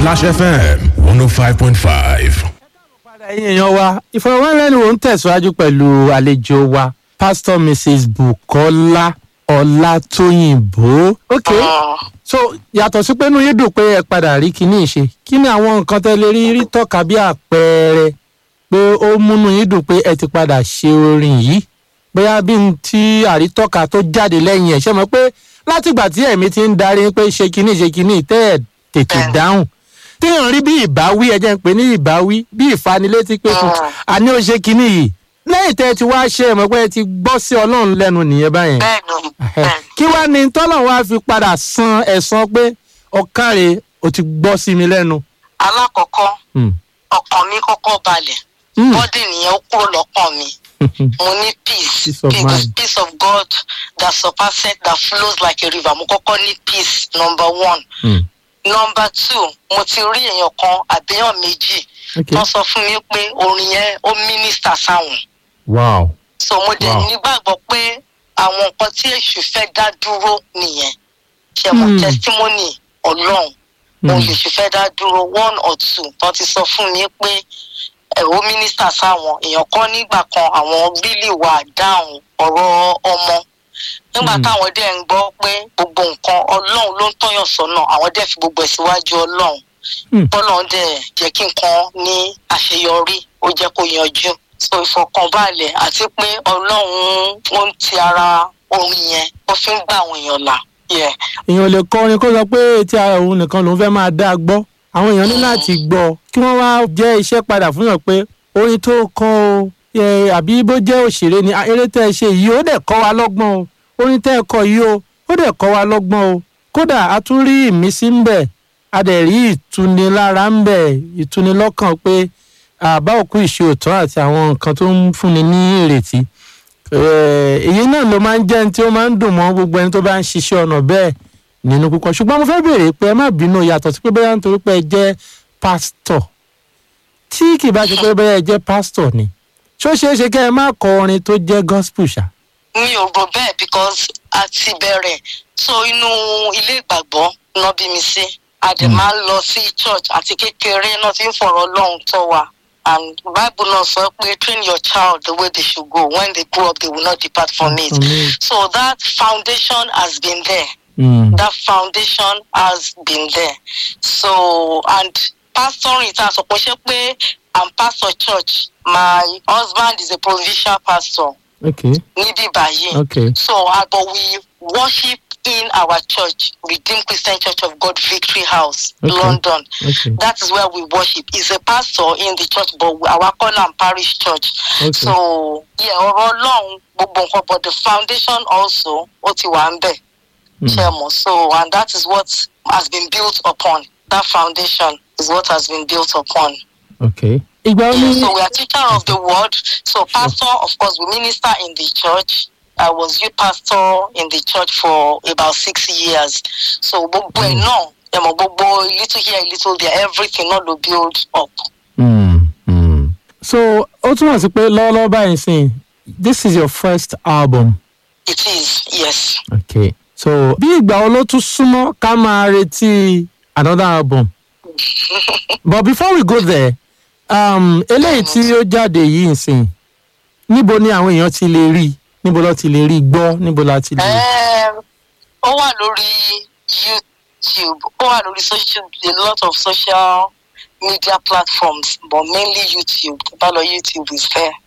Splash FM 105.5. padà yín èèyàn wa ìfọwọ́rẹ́niwò ń tẹ̀síwájú pẹ̀lú àlejò wa pastor mrs bukola ọlátòyìnbó. ok so yàtọ̀ sí pé inú yín dùn pé ẹ padà rí kinní ìṣe kí ni àwọn nǹkan tẹ́ lè rí rí tọ́ka bí àpẹẹrẹ pé ó múnú yín dùn pé ẹ ti padà ṣe orin yìí bóyá bí n tí àrítọ́ka tó jáde lẹ́yìn ẹ̀ ṣe mọ̀ pé látìgbà tí ẹ̀mí ti ń darí pé ṣe kinní ṣe kinní tẹ́ ẹ̀ tètè dáhùn téèyàn rí bí ìbáwí ẹjẹ ń pè ní ìbáwí bí ìfanilétí pé kò àní ó ṣe kinní yìí lẹ́yìn tẹ́ ẹ ti wá ṣe ẹ̀mọ́ pé ẹ ti gbọ́ sí ọlọ́run lẹ́nu nìyẹn báyẹn bẹ́ẹ̀ni bẹ́ẹ̀ni kí wá ní tọ́lọ̀ wá fi padà san ẹ̀san pé ọ̀kàrẹ̀ ò ti gbọ́ sí mi lẹ́nu. alákọ̀ọ́kọ́ Hmm. ọkàn mi kọ́kọ́ balẹ̀ Hmm. bọ́dì nìyẹn ó kúrò lọ́kàn mi mo ní peace Peace of peace, mind. peace of God that surpasses that flows like a river mo kọ́kọ́ ní peace number one Hmm. number two mo ti rí èèyàn kan àbíyàn méjì Okay. tó sọ fún mi pé orin yẹn ó mínísítà sáwọn wow. so mo dẹ̀ Wow. nígbàgbọ́ pé àwọn nǹkan tí èṣù fẹ́ dá dúró nìyẹn ṣe mọ̀ Hmm. testimony ọlọ́run Hmm. òun lè ṣe fẹ́ dá dúró one or two tó ti sọ fún mi pé ẹ̀rọ mínísítà sáwọn èèyàn kan nígbà kan àwọn bílì wà dáhùn ọ̀rọ̀ ọmọ nígbà Hmm. táwọn dẹ̀ ń gbọ́ pé gbogbo nǹkan ọlọ́run ló ń tọ́yàn sọ́nà àwọn dẹ̀ fi gbogbo ẹ̀ síwájú ọlọ́run Hmm. bọ́lọ́run dẹ̀ jẹ́ kí nǹkan ní àṣeyọrí ó jẹ́ kó yanjú so ìfọkànbalẹ̀ àti pé ọlọ́run ó ń ti ara orin yẹn ó fi ń gbà àwọn èèyàn là yeah. èèyàn lè kọrin kó sọ pé etí ara òun nìkan lòún fẹ́ máa dá a gbọ́ àwọn èèyàn ní láti gbọ́ kí wọ́n wá jẹ́ iṣẹ́ padà fún yàn pé orin tó kọ́ o ẹ, àbí bó jẹ́ òṣèré ni "Ah, eré tẹ́ ẹ ṣe yìí ó dẹ̀ kọ́ wa lọ́gbọ́n o orin tẹ́ ẹ kọ yìí o ó dẹ̀ kọ́ wa lọ́gbọ́n o kódà a tún rí ìmísí ń bẹ̀ a dẹ̀ rí ìtunilára ń bẹ̀ ìtunilọ́kàn pé àbá òkú ìṣe òtọ́ àti àwọn nǹkan tó ń fúnni ní ìrètí Eh, èyí náà ló máa ń jẹ́ ní tí ó máa ń dùn mọ́ gbogbo ẹni tó bá ń ṣiṣẹ́ ọ̀nà bẹ́ẹ̀ nínú púpọ̀ ṣùgbọ́n mo fẹ́ béèrè pé ẹ má bínú yàtọ̀ sí pé bẹ́ẹ̀ nítorí pé ẹ jẹ́ pásítọ̀ tí kì bá ṣe pé bẹ́ẹ̀ ẹ jẹ́ pásítọ̀ ni ṣó ṣeé ṣe kẹ́ ẹ má kọ orin tó jẹ́ gospel ṣá. mi ò rò bẹ́ẹ̀ because a ti bẹ̀rẹ̀ so inú ilé ìgbàgbọ́ náà bí mi sí a dẹ̀ máa ń lọ sí church àti kékeré náà ti ń fọ̀rọ̀ ọlọ́run tọ́ wa and bible náà sọ pé train your child the way they should go when they grow up they will not depart from it From it. so that foundation has been there Mm. that foundation has been there so and pastoring ta sọ pé ṣé pé i'm pastor church my husband is a provincial pastor okay níbí báyìí okay so uh, but we worship in our church redeemed christian church of god victory house Okay. london okay that is where we worship he's a pastor in the church but our corner parish church okay so yeah ọ̀rọ̀ ọlọ́run gbogbo nǹkan but the foundation also ó ti wà ń bẹ̀ Mm. ṣe mọ̀ so and that is what has been built upon that foundation is what has been built upon. okay. ìgbà wo ni So we are teacher of the word. So pastor, of course, we minister in the church. I was youth pastor in the church for about six years. So gbogbo ẹ̀ náà, ẹ mọ̀ gbogbo little here, little there, everything náà ló build up. Mm, mm. so ó túmọ̀ sí pé lọ́wọ́lọ́wọ́ báyìí sìn this is your first album. It is, yes. okay so bí ìgbà wo ló tún súnmọ́ ká máa retí another album but before we go there um, eléyìí tí ó jáde yìí nsìn níbo ni àwọn èèyàn ti lè rí níbo ló ti lè rí gbọ́ níbo la ti lè. Um, ó wà lórí YouTube, ó wà lórí social, a lot of social media platforms, but mainly YouTube. Bá lọ YouTube is there.